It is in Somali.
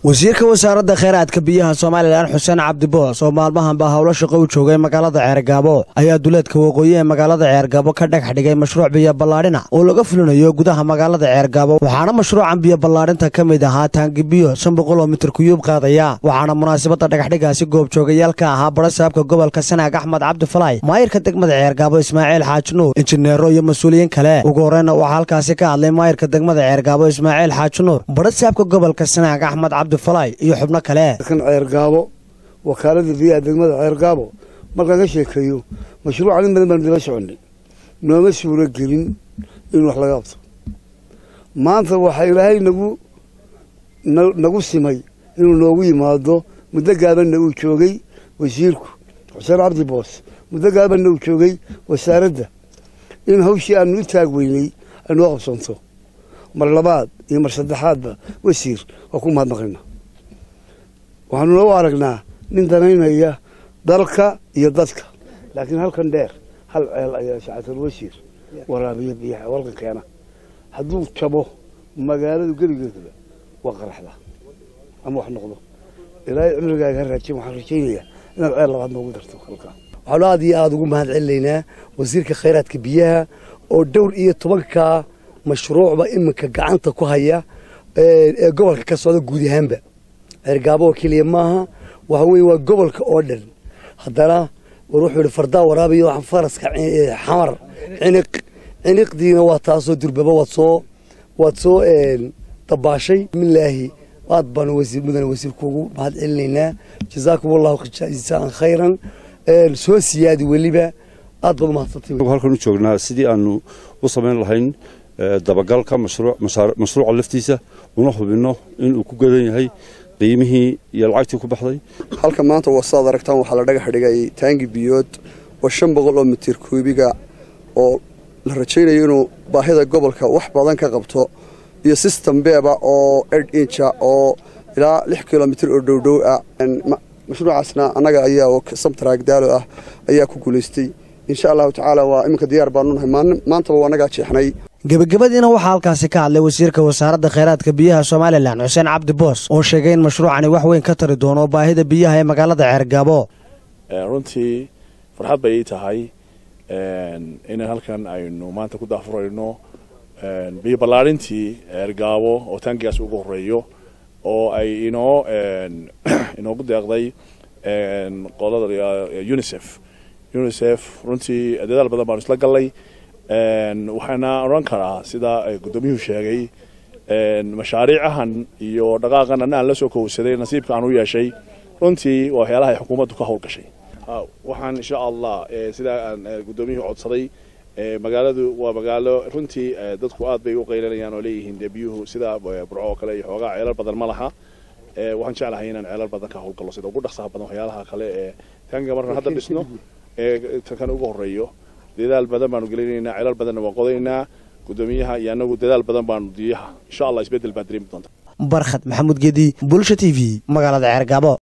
wasiirka wasaaradda kheyraadka biyaha somalilan xuseen cabdiboos oo maalmahanba howlo shaqo u joogay magaalada ceergaabo ayaa duleedka waqooyi ee magaalada ceergaabo ka dhagax dhigay mashruuc biyo ballaadhina oo laga fulinayo gudaha magaalada ceergaabo waxaana mashruucan biyo ballaadhinta ka mid ahaa taangi biyo shan boqol oo mitir kuyuub qaadaya waxaana munaasabadda dhagaxdhigaasi goobjoogayaal ka ahaa barasaabka gobolka sanaag axmed cabdifalaay maayirka degmada ceergaabo ismaaciil xaaji nuur injineero iyo mas-uuliyiin kale ugu horeyna waxaa halkaasi ka hadlay maayirka degmada ceergaabo ismaaciil xaaji nuur barasaabka gobolka sanaag axmed cabdifalaay iyo xubno kale kan ceergaabo wakaalada biyaha degmada ceergaabo markaan ka sheekeeyo mashruucan in badan baanu daba soconay nooma suuro gelin in wax laga qabto maanta waxaa ilaahay nagu nagu simay inuu noogu yimaado muddo gaabanna uu joogay wasiirku xuseen cabdi boos muddo gaabanna uu joogay wasaaradda in hawshii aanu u taag weynay ay noo qabsanto mar labaad iyo mar saddexaadba wasiir waa ku mahadnaqayna waxaanu noo aragnaa nin danaynaya dalka iyo dadka laakiin halkan dheer hal ceel ayaa shacatul wasiir waraabiya biyaha walkan keena hadduu jabo magaaladu geligeedaba waa qaraxda ama wax noqdo ilaahay cimrigaaga ha raajin waxaan rajaynayaa inaad ceel labaad noogu darto halkaa waxaanu aad iyo aada ugu mahad celinaynaa wasiirka khayraadka biyaha oo dhowr iyo tobankaa mashruucba iminka gacanta ku haya ee gobolka ka socda guud ahaanba ceergaabo oo keliya maaha waxa weye waa gobolka oo dhan haddana war wuxuu yihi fardaa waraabiyo faraska xamar ciniq ciniqdiina waa taasoo durbaba waad soo waad soo dabaashay bismillaahi aad baanu wasiir mudane wasiirku ugu mahad celinaynaa jazaakum allahu jazaan khayran soo siyaadi weliba aad baad umahadsantay halkan u joognaa sidii aanu u samayn lahayn dabagalka mashruuca laftiisa una hubinno inuu ku gadan yahay qiimihii iyo lacagtii ku baxday halka maanta wasaad aragtaan waxaa la dhagax dhigay taangi biyood oo shan boqol oo mitir kuubiga oo la rajaynayo inuu baahida gobolka wax badan ka qabto iyo system beeba oo ed inja oo ilaa lix kilomitir oo dhowdhow ah mashruucaasna annaga ayaa oo samtaraag daalo ah ayaa ku guulaystay insha allahu tacaala waa iminka diyaar baanu nahay maantaba waa annagaa jeexnay gebagabadiina waxaa halkaasi ka hadlay wasiirka wasaaradda kheyraadka biyaha somalilan xuseen cabdi boos oo sheegay in mashruucani wax weyn ka tari doono baahida biyaha ee magaalada ceergaabo runtii farxad bay ii tahay in halkan aynu maanta ku daafurayno biyo ballaarintii ceergaabo oo taangigaas ugu horeeyo oo ay inoo inoogu deeqday qolada unicef unicef runtii dadaal badan baanu isla gallay waxaana odhan karaa sida guddoomiyuhu sheegay mashaariicahan iyo dhaqaaqan anna aan la soo kowsaday nasiibka aan u yeeshay runtii waa waxyaalaha ay xukuumaddu ka howlgashay waxaan insha allah sidaa aan guddoomiyuhu codsaday magaaladu waa magaalo runtii dadku aad bay u qaylanayaan oo leeyihiin dee biyuhu sida burco oo kale iyo xoogaa ceelal badan ma laha waxaan jeclahay inaan ceelal badan ka howlgallo sida ugu dhaqsaha badan waxyaalaha kale ee taanga markaan hadda dhisno ee kan ugu horeeyo dadaal badan baanu gelinaynaa ceelal badanna waan qodaynaa guddoomiyaha iyo annagu dadaal badan baanu diyaha insha allah isbeddel baa dareemi doonta barkhad maxamuud gedi bulsha t v magaalada ceergaabo